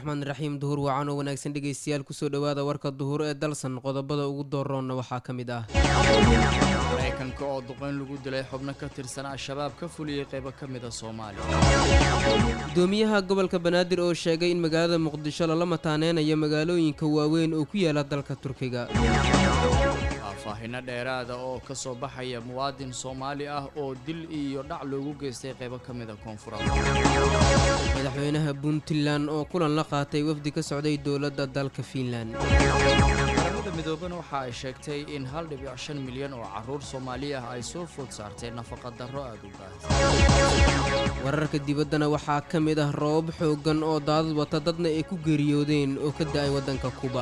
raxmaan raxiim duhur wacan oo wanaagsan dhegaystayaal kusoo dhowaada warka duhur ee dalsan qodobada ugu dooroonna waxaa ka mid ah maraykanka oo duqeyn lagu dilay xubno ka tirsan al-shabaab ka fuliyey qaybo ka mida soomaaliya gudoomiyaha gobolka banaadir oo sheegay in magaalada muqdisho lala mataaneynayo magaalooyinka waaweyn oo ku yaala dalka turkiga faahfaahino dheeraada oo ka soo baxaya muwaadin soomaali ah oo dil iyo dhac loogu geystay qaybo ka mida koonfurada madaxweynaha puntland oo kulan la qaatay wafdi ka socday dowladda dalka fiinland qaramada midoobana waxa ay sheegtay in hal dhibic shan milyan oo caruur soomaali ah ay soo food saartay nafaqa darro aada u baahsan wararka dibaddana waxaa ka mid ah roobab xooggan oo daadad wata dadna ay ku geeriyoodeen oo ka da-ay waddanka kuba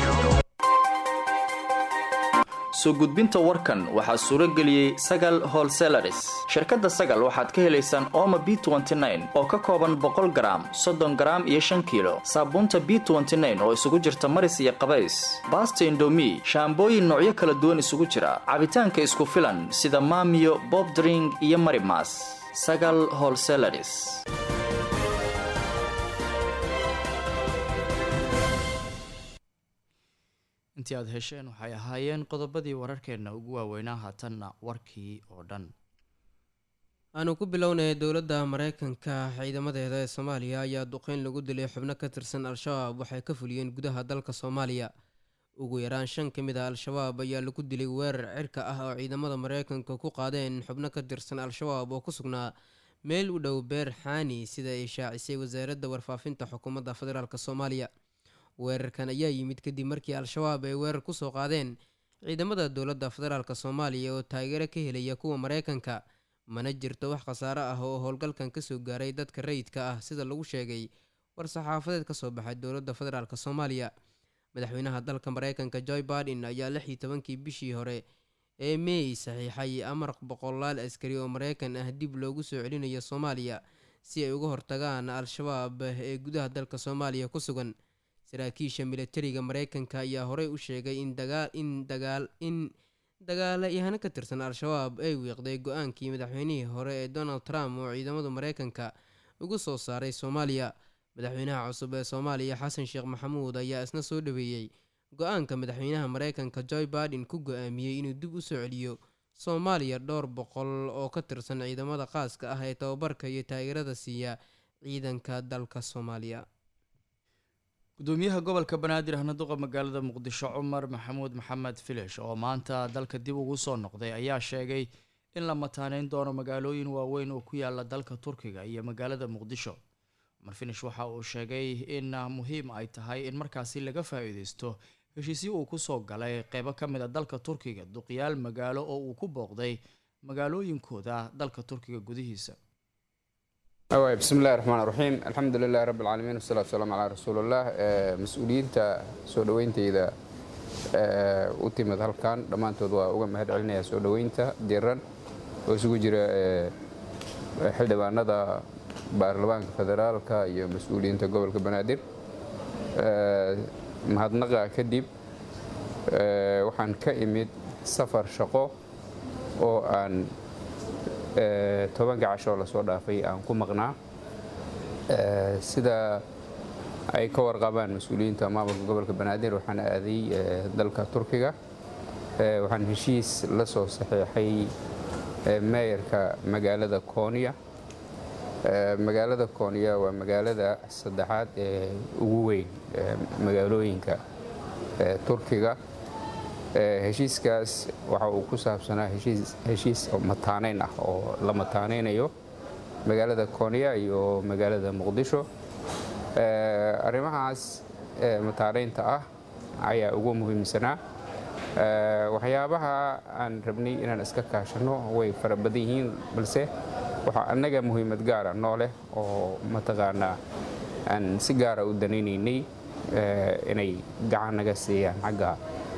soo gudbinta warkan waxaa suuro geliyey sagal holselaris shirkadda sagal waxaad ka helaysaan ooma b oo ka kooban boqol garaam soddon garaam iyo shan kiilo saabuunta b oo isugu jirta maris iyo qabays baasta indomi shaambooyin noocyo kala duwan isugu jira cabitaanka isku filan sida maamiyo bobdring iyo marimas sagal holselaris intii aad hesheen waxay ahaayeen qodobadii wararkeenna ugu waaweynaa haatanna warkii oo dhan aanu ku bilownay dowladda mareykanka ciidamadeeda ee soomaaliya ayaa duqeyn lagu dilay xubno ka tirsan al-shabaab waxay ka fuliyeen gudaha dalka soomaaliya ugu yaraan shan ka mid ah al-shabaab ayaa lagu dilay weerar cirka ah oo ciidamada mareykanka ku qaadeen xubno ka tirsan al-shabaab oo ku sugnaa meel u dhow beer xaani sida ay shaacisay wasaaradda warfaafinta xukuumadda federaalk soomaaliya weerarkan ayaa yimid kadib markii al-shabaab ay weerar kusoo qaadeen ciidamada dowladda federaalk soomaaliya oo taageero ka helaya kuwa mareykanka mana jirto wax khasaaro ah oo howlgalkan kasoo gaaray dadka rayidka ah sida lagu sheegay war-saxaafadeed kasoo baxay dowladda federaalk soomaaliya madaxweynaha dalka mareykanka joy biden ayaa lix iyo tobankii bishii hore ee meey saxiixay amar boqolaal askari oo mareykan ah dib loogu soo celinayo soomaaliya si ay uga hortagaan al-shabaab ee gudaha dalka soomaaliya ku sugan saraakiisha militariga mareykanka ayaa horey u sheegay in in dagaal in dagaalayahano ka tirsan al-shabaab ay wiiqday go-aankii madaxweynihii hore ee donald trump oo ciidamada mareykanka ugu soo saaray soomaaliya madaxweynaha cusub ee soomaaliya xasan sheekh maxamuud ayaa isna soo dhaweeyey go-aanka madaxweynaha mareykanka joy biden ku go-aamiyey inuu dib u soo celiyo soomaaliya dhowr boqol oo ka tirsan ciidamada qaaska ah ee tababarka iyo taageerada siiya ciidanka dalka soomaaliya gudoomiyaha gobolka banaadir ahnaduqa magaalada muqdisho cumar maxamuud maxamed filish oo maanta dalka dib ugu soo noqday ayaa sheegay in la mataaneyn doono magaalooyin waaweyn oo ku yaala dalka turkiga iyo magaalada muqdisho cumar filish waxa uu sheegay in muhiim ay tahay in markaasi laga faa-iideysto heshiisyo uu kusoo galay qeybo ka mid a dalka turkiga duqyaal magaalo oo uu ku booqday magaalooyinkooda dalka turkiga gudihiisa bismi illahi raxmaan raxiim alxamdu lilahi rabbi alcaalamiin wasalatu wasalaamu calaa rasuulillah mas-uuliyiinta soo dhoweyntayda u timid halkan dhammaantood waa uga mahad celinaya soo dhoweynta diran oo isugu jira xildhibaanada baarlamaanka federaalka iyo mas-uuliyiinta gobolka banaadir mahadnaqa kadib waxaan ka imid safar shaqo oo aan tobanka cashoo lasoo dhaafay aan ku maqnaa sida ay ka warqabaan mas-uuliyiinta maamulka gobolka banaadir waxaan aaday dalka turkiga waxaan heshiis la soo saxiixay meeyarka magaalada kooniya magaalada kooniya waa magaalada saddexaad ee ugu weyn magaalooyinka turkiga heshiiskaas waxa uu ku saabsanaa heshiis mataaneyn ah oo la mataaneynayo magaalada kooniya iyo magaalada muqdisho arrimahaas mataaneynta ah ayaa ugu muhiimsanaa waxyaabaha aan rabnay inaan iska kaashano way fara badan yihiin balse waxaa annaga muhiimad gaara noo leh oo mataqaanaa aan si gaara u danaynaynay inay gacan naga siiyaan xagga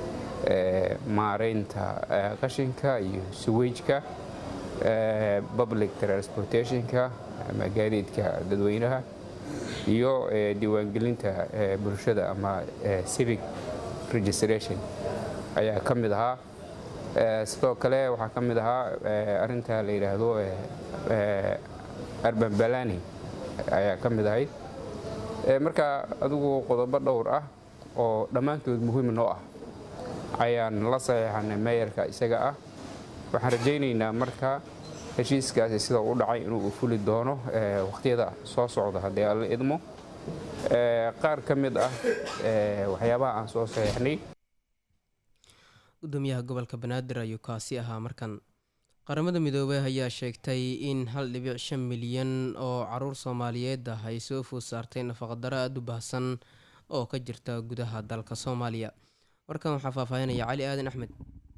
maareynta qashinka iyo suwejka public transportationka ama gaadiidka dadweynaha iyo diiwaangelinta bulshada ama civic registration ayaa ka mid ahaa sidoo kale waxaa ka mid ahaa arinta la yidhaahdo arban balani ayaa ka mid ahayd marka adigu qodobo dhowr ah oo dhammaantood muhiim noo ah ayaan la saxiixanay meeyarka isaga ah waxaan rajaynaynaa marka heshiiskaasi sida u dhacay inuu fuli doono wakhtiyada soo socda haddii alla idmo qaar ka mid ah waxyaabaha aan soo saxiixnay gudoomiyaha gobolka banaadir ayuu kaasi ahaa markan qaramada midoobey ayaa sheegtay in hal dhibic shan milyan oo caruur soomaaliyeed ah ay soo food saartay nafaqadaro aada u baahsan oo ka jirta gudaha dalka soomaaliya warkan waxaa faahfaahinaya cali aadan axmed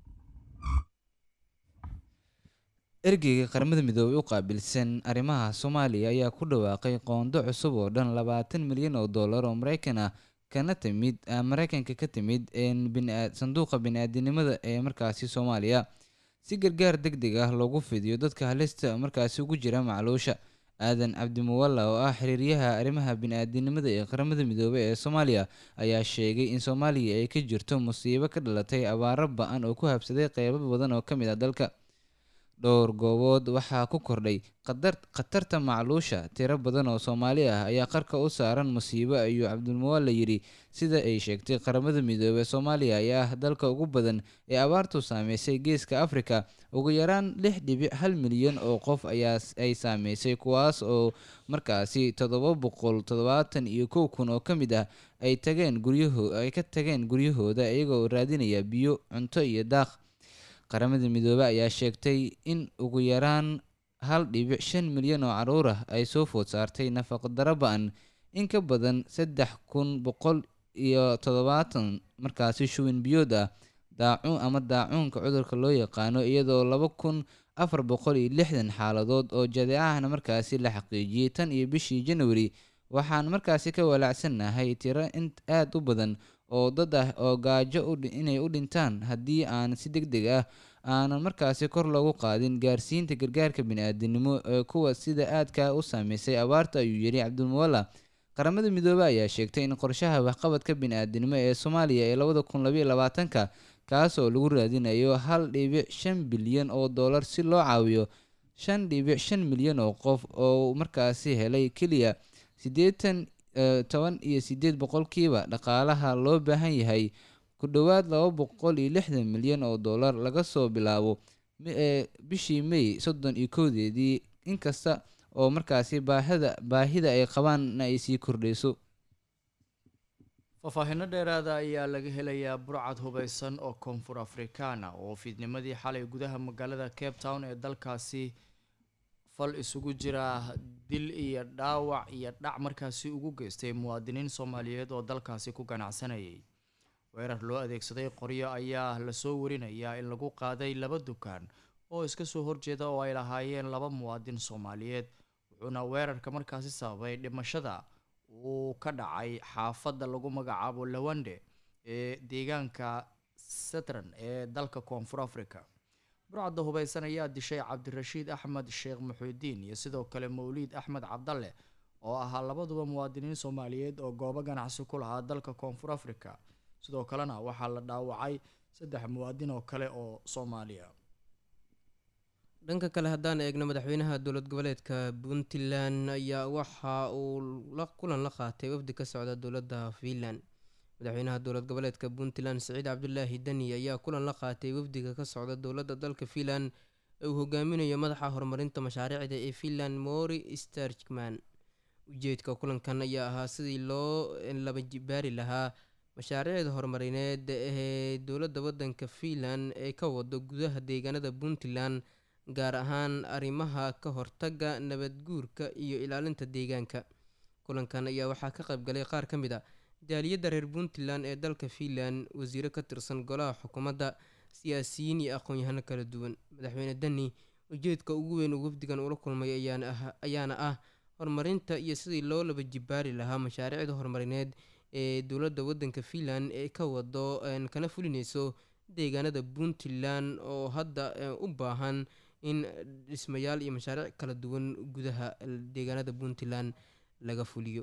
ergeyga qaramada midoobey u qaabilsan arrimaha soomaaliya ayaa ku dhawaaqay qoondo cusub oo dhan labaatan milyan oo dollar oo mareykan ah kana timid mareykanka ka timid sanduuqa bini-aadinimada ee markaasi soomaaliya si gargaar deg deg ah loogu fidiyo dadka halista markaasi ugu jira macluusha aadan cabdimuwalla oo ah xiriiryaha arrimaha bini-aadinimada ee qaramada midoobey ee soomaaliya ayaa sheegay in soomaaliya ay ka jirto musiibo ka dhalatay abaaro ba-an oo ku habsaday qeybo badan oo ka mid ah dalka dhowr goobood waxaa ku kordhay khatarta macluusha tiro badan oo soomaali ah ayaa qarka u saaran musiibo ayuu cabdilmuwalle yidhi sida ay sheegtay qaramada midoobey soomaaliya ayaa ah dalka ugu badan ee abaartu saameysay geeska afrika ugu yaraan lix dhibic hal milyan oo qof ayaa ay saameysay kuwaas oo markaasi toddoba boqol toddobaatan iyo kow kun oo ka mid ah ay tageen guryaho ay ka tageen guryahooda iyagoo raadinaya biyo cunto iyo daaq qaramada midoobey ayaa sheegtay in ugu yaraan hal dhibic shan milyan oo caruur ah ay soo food saartay nafaqadaro ba-an in ka badan saddex kun boqol iyo toddobaatan markaasi shuwin biyood ah daacuun ama daacuunka cudurka loo yaqaano iyadoo laba kun afar boqol iyo lixdan xaaladood oo jadeecahna markaasi la xaqiijiyey tan iyo bishii janwari waxaan markaasi ka walaacsannahay tiro in aada u badan oo dad ah oo gaajo inay u dhintaan haddii aan si deg deg ah aanan markaasi kor loogu qaadin gaarsiinta gargaarka bini-aadinimo ee kuwa sida aadka u saameysay abaarta ayuu yidhi cabdilmuwalla qaramada midoobey ayaa sheegtay in qorshaha waxqabadka bini-aadinimo ee soomaaliya ee labada kun labaiyo labaatanka kaas oo lagu raadinayo hal dhibic shan bilyan oo dollar si loo caawiyo shan dhibic shan milyan oo qof oo markaasi helay keliya siddeetan toban iyo siddeed boqolkiiba dhaqaalaha loo baahan yahay ku dhowaad laba boqol iyo lixdan milyan oo dollar laga soo bilaabo bishii may soddon iyo kowdeedii inkasta oo markaasi baahida baahida ay qabaanna ay sii kordhayso faahfaahinno dheeraada ayaa laga helayaa burcad hubeysan oo koonfur afrikaana oo fiidnimadii xalay gudaha magaalada cape town ee dalkaasi fal isugu jira dil iyo dhaawac iyo dhac markaasi ugu geystay muwaadiniin soomaaliyeed oo dalkaasi ku ganacsanayay weerar loo adeegsaday qoryo ayaa lasoo warinayaa in lagu qaaday laba dukaan oo iska soo horjeeda oo ay lahaayeen laba muwaadin soomaaliyeed wuxuuna weerarka markaasi sababay dhimashada uu ka dhacay xaafadda lagu magacaabo lawande ee deegaanka setran ee dalka koonfur africa burcadda hubeysan ayaa dishay cabdirashiid axmed sheekh muxuudiin iyo sidoo kale mawliid axmed cabdalle oo ahaa labaduba muwaadiniin soomaaliyeed oo goobo ganacsi ku lahaa dalka koonfur africa sidoo kalena waxaa la dhaawacay saddex muwaadin oo kale oo soomaaliya dhanka kale haddaan eegno madaxweynaha dowlad goboleedka puntland ayaa waxa uu kulan la qaatay wafdi ka socda dowladda fiinland madaxweynaha dowlad goboleedka puntland siciid cabdulaahi deni ayaa kulan la qaatay wafdiga ka socda dowladda dalka fiinland ee uu hogaaminayo madaxa horumarinta mashaariicda ee fiinland mori starkman ujeedka kulankan ayaa ahaa sidii loo laba jibaari lahaa mashaariicda horumarineed ee dowladda waddanka fiinland ee ka wado gudaha deegaanada puntland gaar ahaan arrimaha ka hortagga nabadguurka iyo ilaalinta deegaanka kulankan ayaa waxaa ka qaybgalay qaar ka mid a jaaliyadda reer puntland ee dalka fiinland wasiiro ka tirsan golaha xukuumadda siyaasiyiin iyo aqoon-yahano kala duwan madaxweyne deni ujeedka ugu weyn uu wafdigan ula kulmay ayaana ah horumarinta iyo sidii loo laba jibaari lahaa mashaariicda horumarineed ee dowladda waddanka fiinland ee ka wado kana fulineyso deegaanada puntland oo hadda u baahan in dhismayaal iyo mashaariic kala duwan gudaha deegaanada puntland laga fuliyo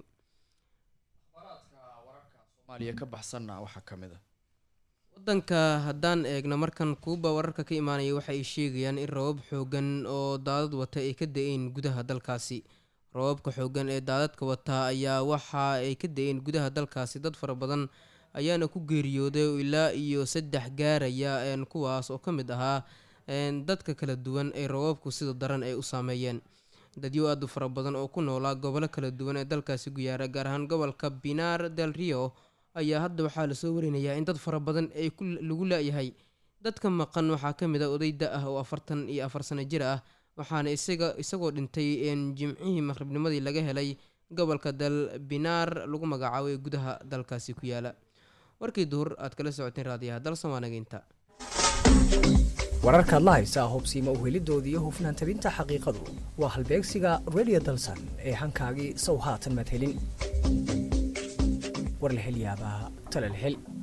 soomaaliya ka baxsanna waxaa ka mid a wadanka haddaan eegno markan kuuba wararka ka imaanaya waxa ay sheegayaan in rabab xoogan oo daadad wata ay ka da-een gudaha dalkaasi roobabka xoogan ee daadadka wataa ayaa waxa ay ka da-een gudaha dalkaasi dad fara badan ayaana ku geeriyooday oo ilaa iyo saddex gaaraya kuwaas oo ka mid ahaa dadka kala duwan ee roobabku sida daran ay u saameeyeen dadyo aad u fara badan oo ku noolaa gobolo kala duwan ee dalkaasi guyaara gaar ahaan gobolka binar del rio ayaa hadda waxaa lasoo warinayaa in dad fara badan ay lagu la-yahay dadka maqan waxaa ka mid a oday da ah oo afartan iyo afar sano jir ah waxaana isaga isagoo dhintay jimcihii maqribnimadii laga helay gobolka dal binar lagu magacaabo ee gudaha dalkaasi ku yaala warkii duhur aad kala socoteen raadiyaha dal soomaanageynta wararkaad la haysaa hubsiima uhelidooda iyo hufnaan tabinta xaqiiqadu waa halbeegsiga radio dalsan ee hankaagii sow haatan madhelin war la hel yaabaa tale la hel